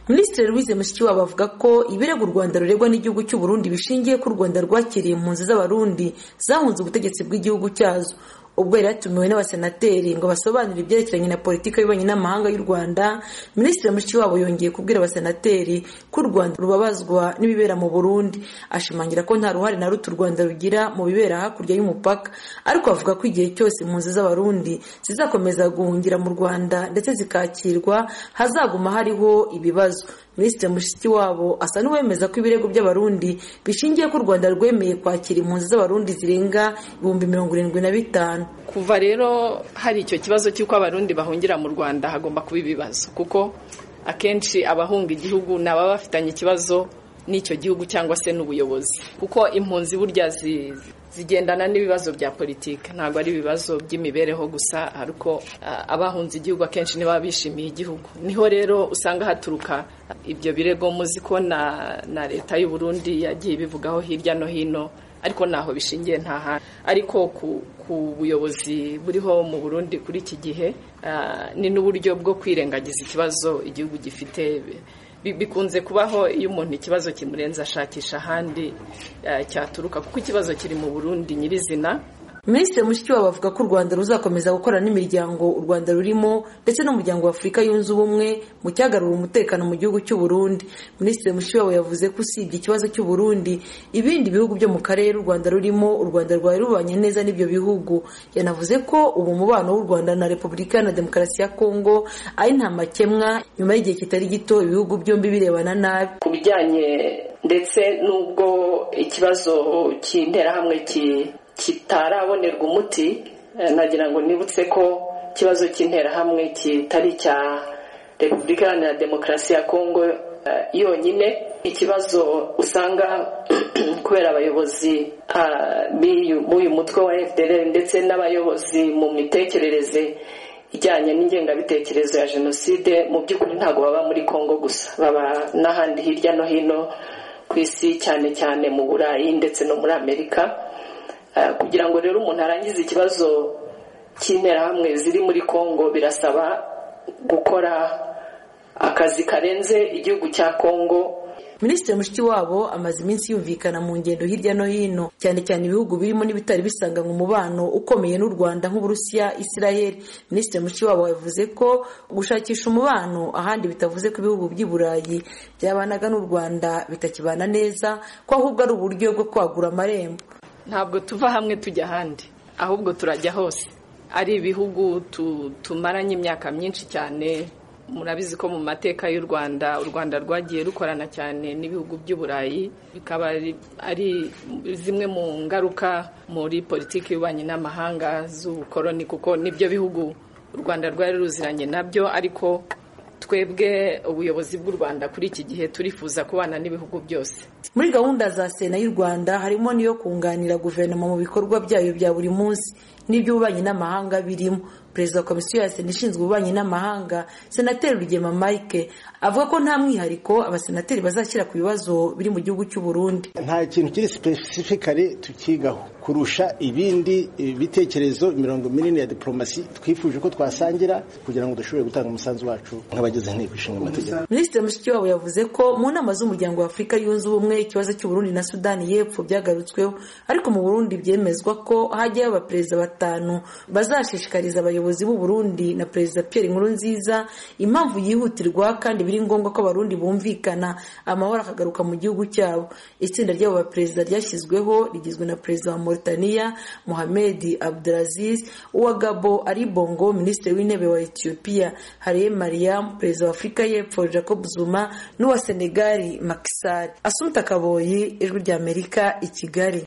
minisitiri louise mushikiwabo avuga ko ibirego u rwanda ruregwa n'igihugu cy'u burundi bishingiye ko u rwanda rwakiriye mpunzi z'abarundi zahunze ubutegetsi bw'igihugu cyazo ubwo yari yatumiwe n'abasenateri ngo basobanure ibyerekeranye na politiki y'ububanyi n'amahanga y'u rwanda minisitiri mushikiwabo yongeye kubwira abasenateri ko u rwanda rubabazwa n'ibibera mu burundi ashimangira ko nta ruhare na ruto u rwanda rugira mu bibera hakurya y'umupaka ariko avuga ko igihe cyose impunzi z'abarundi zizakomeza guhungira mu rwanda ndetse zikakirwa hazaguma hariho ibibazo minisitiri mushikiwabo asa n'uwemeza ko ibirego by'abarundi bishingiye ko u rwanda rwemeye kwakira impunzi z'abarundi zirenga ibihumbi mirongo irindwi na bitanu kuva rero hari icyo kibazo cy'uko abarundi bahungira mu rwanda hagomba kuba ibibazo kuko akenshi abahunga igihugu ni ababa bafitanye ikibazo n'icyo gihugu cyangwa se n'ubuyobozi kuko impunzi burya zigendana n'ibibazo bya politiki ntabwo ari ibibazo by'imibereho gusa ariko abahunze igihugu akenshi nibo baba bishimiye igihugu niho rero usanga haturuka ibyo birego muzi ko na leta y'u Burundi yagiye ibivugaho hirya no hino ariko ntaho bishingiye nta hantu ariko ku buyobozi buriho mu burundi kuri iki gihe ni n'uburyo bwo kwirengagiza ikibazo igihugu gifite bikunze kubaho iyo umuntu ikibazo kimurenze ashakisha ahandi cyaturuka kuko ikibazo kiri mu burundi nyirizina minisitiri mushikiwabo avuga ko u rwanda ruzakomeza gukora n'imiryango u rwanda rurimo ndetse n'umuryango w'afurika yunze ubumwe mu cyagarura umutekano mu gihugu cy'u Burundi minisitiri mushikiwabo yavuze ko usibye ikibazo cy'u Burundi ibindi bihugu byo mu karere u rwanda rurimo u rwanda rwari rubanye neza n'ibyo bihugu yanavuze ko ubu mubano w'u rwanda na repubulika na demokarasi ya kongo ari nta makemwa nyuma y'igihe kitari gito ibihugu byombi birebana nabi ku bijyanye ndetse n'ubwo ikibazo cy'interahamwe kitarabonerwa umuti nagira ngo nibutse ko ikibazo cy'interahamwe kitari icya repubulika iharanira demokarasi ya kongo yonyine ikibazo usanga kubera abayobozi b'uyu mutwe wa fdr ndetse n'abayobozi mu mitekerereze ijyanye n'ingengabitekerezo ya jenoside mu by'ukuri ntabwo baba muri kongo gusa baba n'ahandi hirya no hino ku isi cyane cyane mu burayi ndetse no muri amerika kugira ngo rero umuntu arangize ikibazo cy'interahamwe ziri muri congo birasaba gukora akazi karenze igihugu cya congo minisitiri mushikiwabo amaze iminsi yumvikana mu ngendo hirya no hino cyane cyane ibihugu birimo n'ibitari bisanganywe umubano ukomeye n'u rwanda nk'uburusiya isirayeli minisitiri mushikiwabo yavuze ko gushakisha umubano ahandi bitavuze ko ibihugu by'i burayi byabanaga n'u rwanda bitakibana neza ko ahubwo ari uburyo bwo kwagura amarembo ntabwo tuva hamwe tujya ahandi ahubwo turajya hose ari ibihugu tumaranye imyaka myinshi cyane murabizi ko mu mateka y'u rwanda u rwanda rwagiye rukorana cyane n'ibihugu by'uburayi bikaba ari zimwe mu ngaruka muri politiki y'ububanyi n'amahanga z'ubukoroni kuko nibyo bihugu u rwanda rwari ruziranye nabyo ariko twebwe ubuyobozi bw'u rwanda kuri iki gihe turifuza kubana n'ibihugu byose muri gahunda za sena y'u rwanda harimo n'iyo kunganira guverinoma mu bikorwa byayo bya buri munsi n'iby'ububanyi n'amahanga birimo perezida wa komisiyo ya sena ishinzwe ububanyi n'amahanga senateri rugema mike avuga ko nta mwihariko abasenateri bazashyira ku bibazo biri mu gihugu cy'u burundi nta kintu kiri sipesifikare tukigaho kurusha ibindi bitekerezo imirongo minini ya diporomasi twifuje ko twasangira kugira ngo dushobore gutanga umusanzu wacu nk'abagize inteko ishinga amategeko minisitiri mushikiwabo yavuze ko mu nama z'umuryango wa afurika yunze ubumwe ikibazo cy'uburundi na sudani y'epfo byagarutsweho ariko mu burundi byemezwa ko hajyayo abaperezida batanu bazashishikariza abayobozi b'u Burundi na perezida Pierre Nkurunziza impamvu yihutirwa kandi biri ngombwa ko abarundi bumvikana amahoro akagaruka mu gihugu cyabo itsinda ry'abo baperezida ryashyizweho rigizwe na perezida wa Mauritania Mohamed Abdelaziz uwa Gabo Ali Bongo minisitiri w'intebe wa Ethiopia Haile Mariam perezida wa Afurika y'Epfo Jacob Zuma n'uwa Senegal Macky Sall Assumpta Kaboyi ijwi ry'Amerika i Kigali